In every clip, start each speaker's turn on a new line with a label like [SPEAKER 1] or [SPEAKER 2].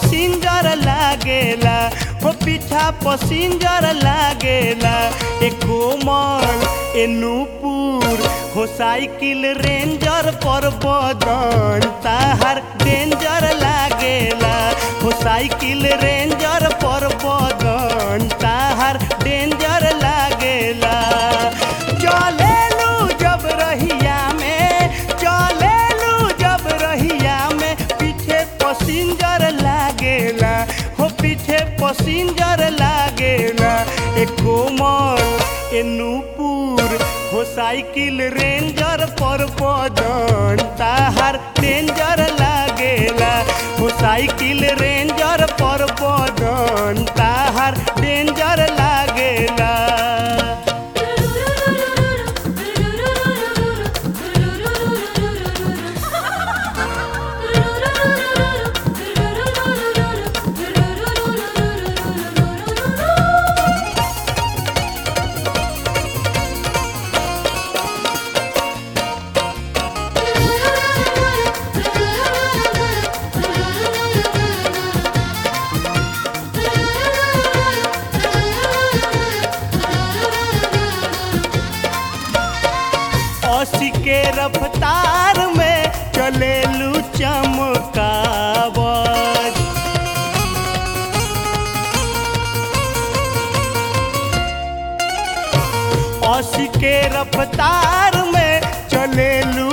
[SPEAKER 1] passenger लागेला हो पीछा पसिंजर लागेला ए कोमल ए नूपुर हो साइकिल रेंजर पर बदन ताहार डेंजर लागेला हो साइकिल रेंजर पर बदन ताहार डेंजर लागेला चलेलू जब रहिया में चलेलू जब रहिया में पीछे पसिंजर लागेला हो पीछे पसिंजर लागेला ए कोमल ए नूपुर हो साइकिल रेंजर पर बदन ताहार डेंजर लागेला हो साइकिल रेंजर पर बदन ताहार डेंजर लागेला अस्सी के रफ्तार में चलेलू चमकावत अस्सी के रफ्तार में चलेलू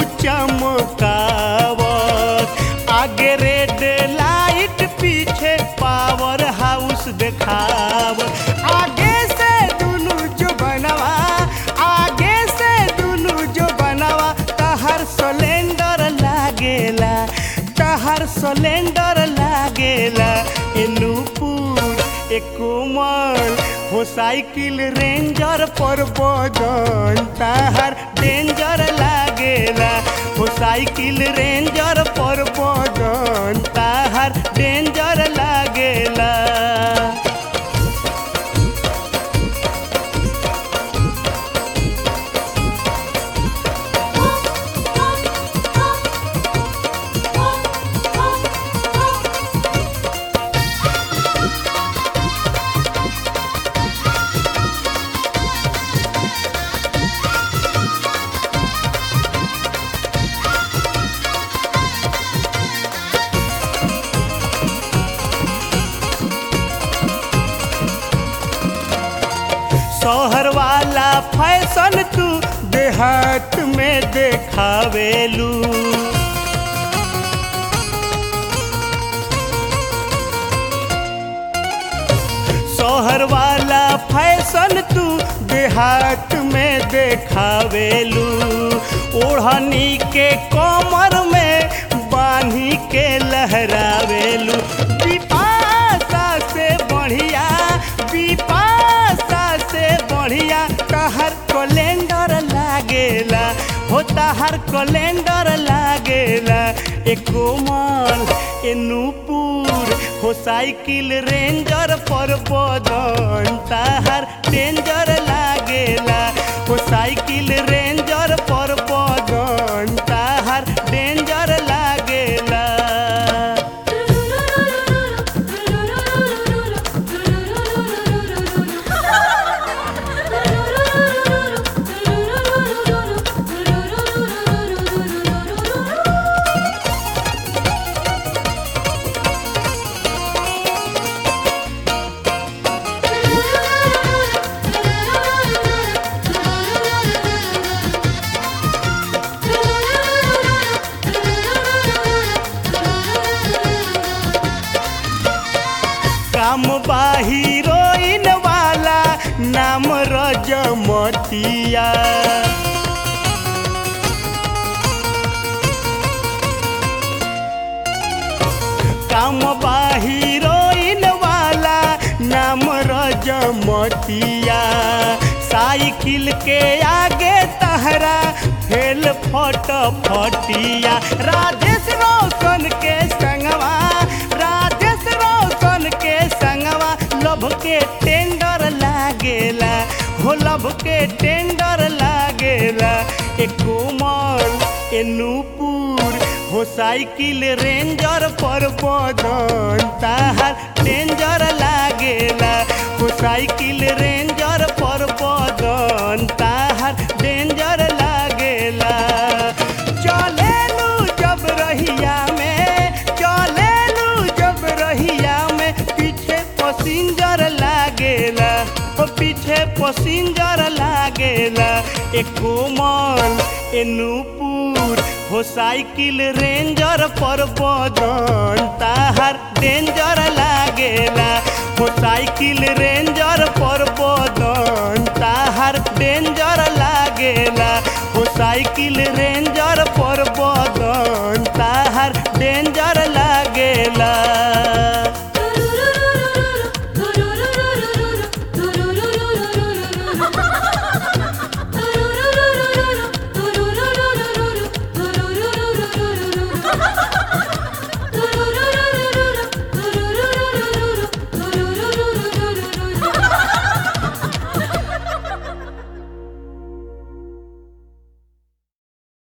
[SPEAKER 1] चमकावत आगे रेड लाइट पीछे पावर हाउस देखावत आगे से दुनू जो बनवा आगे से दुनू जो बनवा तहर सिलेंडर लागेला तहर सिलेंडर लागेला ए नूपुर ए कोमल हो साइकिल रेंजर पर बदन तहर डेंजर लागेला हो साइकिल रेंजर पर बदन तहर डेंजर लागेला शहर वाला फैशन तू देहात में देखावेलू शहर वाला फैशन तू देहात में देखावेलू ओढ़नी के कमर में बांधी के लहरावेलू पिपासा से बढ़िया पिपासा से बढ़िया तहर कैलेंडर लागेला हो तहर कैलेंडर लागेला ए कोमल ए नूपुर हो साइकिल रेंजर पर बदन तहर डेंजर लागेला हो साइकिल रेंजर पर बदन तहर डेंजर लागेला काम बा हीरोइन वाला नाम रजमतिया काम बा हीरोइन वाला नाम रजमतिया साइकिल के आगे तहरा फेल फट फटिया राजेश रोशन के संगवा राजेश रोशन के संगवा लभ के टेंडर लागेला हो लभ के टेंडर लागेला ए कोमल ए नूपुर हो साइकिल रेंजर पर बदन ता साइकिल रेंजर पर बदन ताहर डेंजर लागेला चलेलू जब रहिया में चलेलू जब रहिया में पीछे पसिंजर लागेला ओ पीछे पसिंजर लागेला ए कोमल ए नूपुर हो साइकिल रेंजर पर बदन ताहर डेंजर लागेला हो साइकिल रेंजर पर बदन